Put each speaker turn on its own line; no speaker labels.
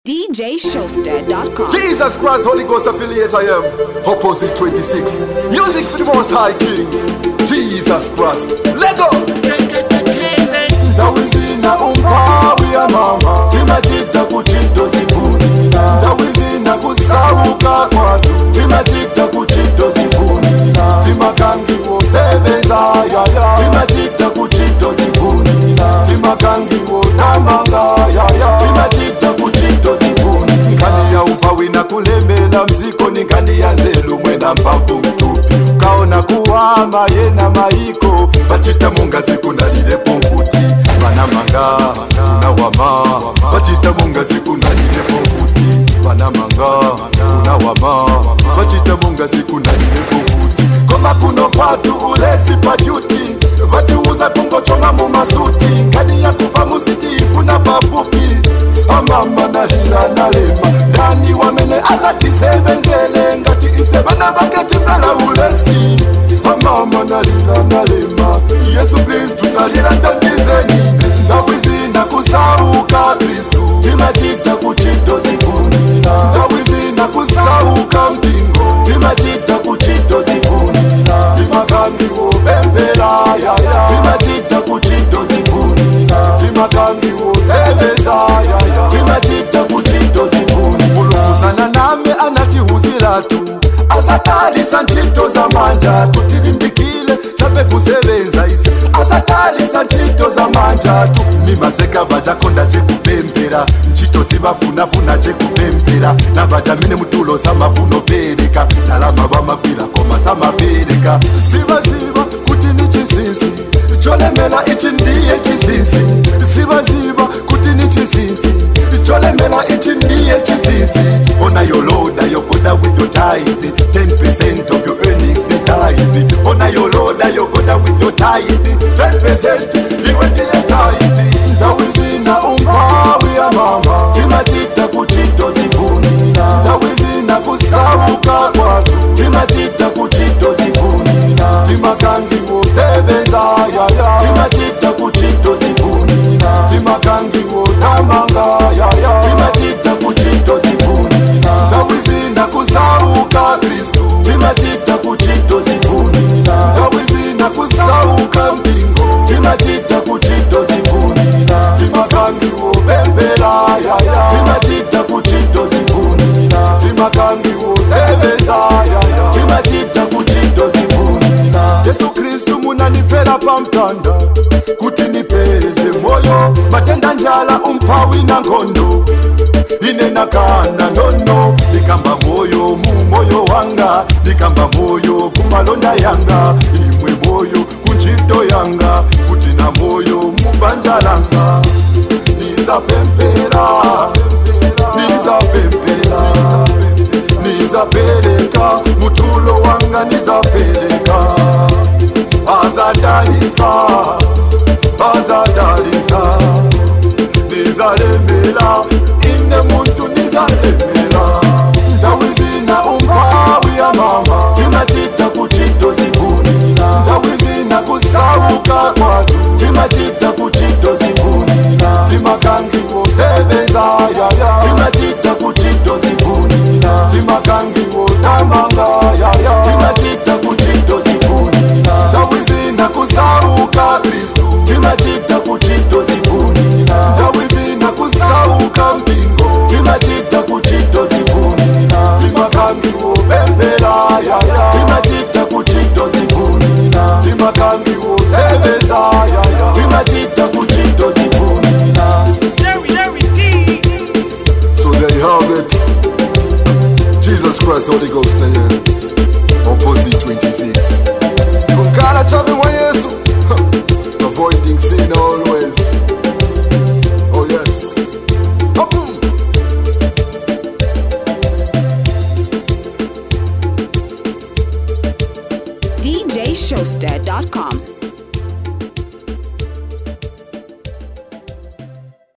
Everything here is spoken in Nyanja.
DJShowster.com.
Jesus Christ, Holy Ghost affiliate I am. Opposite 26. Music for the most high king. Jesus Christ. Lego. Ndawizina umpawi ya mama timachita kuchito zifuni ndawizina kusauka kwatu timachita kuchito zifuni timakangiwo sebeza yaya timachita kuchito zifuni timakangiwo tamanga yaya timachita kuchito zifuni nkani ya umpawi na kulembela mziko ni nkani ya nzelu mwena mpamvu mtupi kaona kuwama yena maiko bachita mungazi kunalilepo mfuti banamanga unawama bachita mungazi kunalilepo mfuti banamanga unawama bachita mungazi kunalilepo mfuti koma kuno patu ulesi pajuti vatiuza kungochonga mu masuti ngani ya kuva muzitifu na pafupi amama nalila nalema ndani wamene azatisebenzele ngati ise bana baketi mbela ulesi amama nalila nalema yesu kristu nalila tandizeni ndawizina kusauka kristu timachita kuchito zifuni ndawizina kusauka mpingo timachita kuchito zifuni timakambiwo bembela yaya timachita kuchito zifuni timakambiwo sebeza yaya timachita kuchito zifuni mulunguzana name anatihuzilatu asatalisa ntchito za manja tutilimbikile chape kusebenza ise asatalisa ntchito za manja tu ni maseka bajakonda chekupempera ntchito zibafunafuna chekupempera na bajamine mutulo zamavuno pereka ndalama bamagwira koma zamapereka zibaziba kuti ni chisinsi cholemela ichi ndiye chisinsi zibaziba kuti ni chisinsi cholemela ichi ndiye chisinsi ona yoloda yogoda with your tithe 10% of your earnings ni tithe ona yoloda yogoda with your tithe 10% iwe ndiye tithe ndawizina umpawi ya mama timachita kuchito zifuni ndawizina kusauka kwatu timachita kuchito zifuni timakangiwo sebeza yaya timachita kuchito zifuni timakangiwo tamanga yaya timachita kuchito zifuni ndawizina kusauka kristu timachita kuchito zifuni ndawizina kusauka mpingo timachita kuchito zifuni timakangiwo bembela yaya timachita kuchito zifuni timakangiwo sebeza yaya timachita kuchito zifuni yesu kristu munanifera pamtanda kuti nipeze moyo matenda njala umpawi na ngondo ine nakana nono nikamba moyo mu moyo wanga nikamba moyo kumalonda yanga imwe moyo kunjito yanga futi na moyo mubanja langa nizapempera nizapempera nizapeleka mutulo wanga nizapeleka azadalisa azadalisa nizalemela ine muntu nizalemela ndawizina umpawi ya mama timachita kuchito zifuni ndawizina kusauka kwatu timachita kuchito zifuni timakangiwo sebeza yaya timachita kuchito zifuni timakangiwo tamanga yaya timachita kuchito zifuni ndawizina kusauka kristu timachita kuchito zifuni ndawizina kusauka mpingo timachita kuchito zifuni timakangiwo bembela yaya timachita kuchito zifuni timakangiwo sebeza yaya timachita kuchito zifuni So there you have it. Jesus Christ, Holy Ghost, I am. Opposite 26. Kunkara chavi mwa Yesu. Avoiding sin always. Oh yes. Boom.
DJShowster.com.